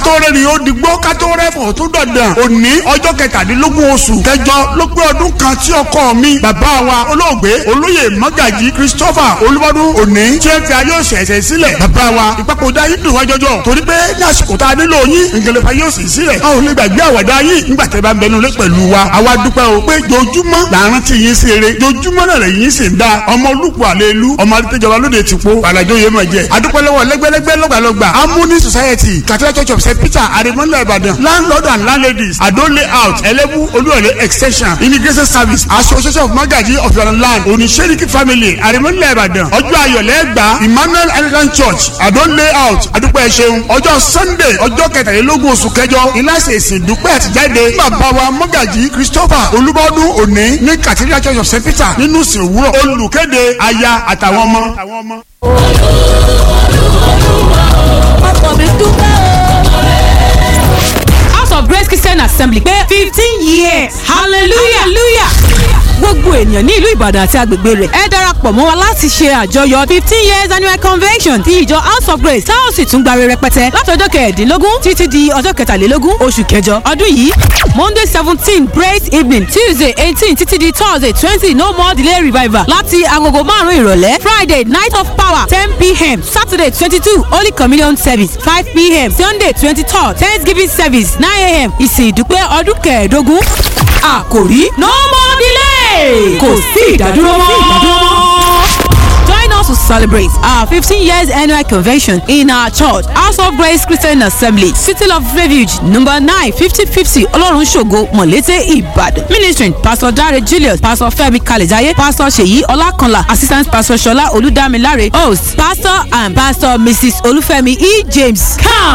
kátó rẹ̀ ni ó digbó kátó rẹ̀ fọ̀ tó dọ̀dàn òní ọjọ́ kẹtàdínlógún oṣù kẹjọ ló pé ọdún kan tí ọkọ mi bàbá wa olóògbé olóyè mọ́gàjì Christopher olúbọdún òní tí ẹ fi ayé òṣèṣẹ sílẹ̀ bàbá wa ìpapòdà yìí dùn wá jọjọ torí pé ní àsìkò tá a nílò yín ìgbẹ̀lẹ̀fà yóò sì sílẹ̀ a ò lè gbàgbé àwàdà yìí nígbà tẹ́ bá ń bẹnu lé pẹ̀lú wa àwa dúpẹ́ o pé jojúmọ́ làárín tí yín sí eré jojúmọ́ náà lẹ́yìn sì ń da ọmọ olùkọ́ àlelu ọmọ adétẹ́jọba lóde ti po àlàjò yé máa jẹ adúpẹ́ lọ́wọ́ lẹ́gbẹ́lẹ́gbẹ́ lọ́gbàlọ́gbà harmony society catholic church of st peter arimọ́lẹ̀ ìbàdàn landlord and landladies adó layout ẹlẹ́bù olúwọ̀lé extension immigration service association of magaji of your land oníṣẹ́ríkì family arimọ́lẹ̀ ìbàdàn ọjọ́ ayọ̀lẹ́gbà emmanuel anglican church adó layout adúpẹ́ ṣeun ọjọ́ sunday ọjọ́ kẹtàlélógún oṣù kẹjọ ìlàsẹ̀ ìsìn dúpẹ́ àtijáde bàbá wa magaji christopher olúbọ́dún òní ní cathedral church of st peter nínú ìsìn òwúrọ̀ olùkéde aya àtàwọn ọmọ. ọkọ̀ mi dúpẹ́ o. house of grace christian assembly pé fifteen years hallelujah hallelujah gbogbo ènìyàn ní ìlú ìbàdàn àti agbègbè rẹ̀ ẹ darapọ̀ mọ́ wa láti ṣe àjọyọ̀ fifteen years annual convention ti ìjọ house of grace tá ò sì tún gbàre rẹpẹtẹ látọjọ́ kẹẹ̀ẹ́dínlógún títí di ọjọ́ kẹtàlélógún oṣù kẹjọ ọdún yìí monday seventeen praise evening tuesday eighteen títí di thursday twenty no more delay revival láti agogo márùn-ún ìrọ̀lẹ́ friday night of power ten pm saturday twenty two holy communion service five pm sunday twenty third thanksgiving service nine am ìsìn ìdúpẹ́ ọdún kẹẹ̀ẹ́dógún àkòrí no more delay kò sí ìdádúró mọ́. Join us to celebrate our 15 years annual convention in our church, House of Grace Christian Assembly, City of Refuge, number 9, 5050 Olorun Ṣògo, Mọ̀lété, Ìbàdàn. Ministering Pastor Dare Julius, Pastor Femi Kalejaye, Pastor Ṣèyí Ọlákanlá, Assistant Pastor Ṣọlá Olúdámiláre, host Pastor and Pastor Mrs. Olúfẹ́mi E. James. Come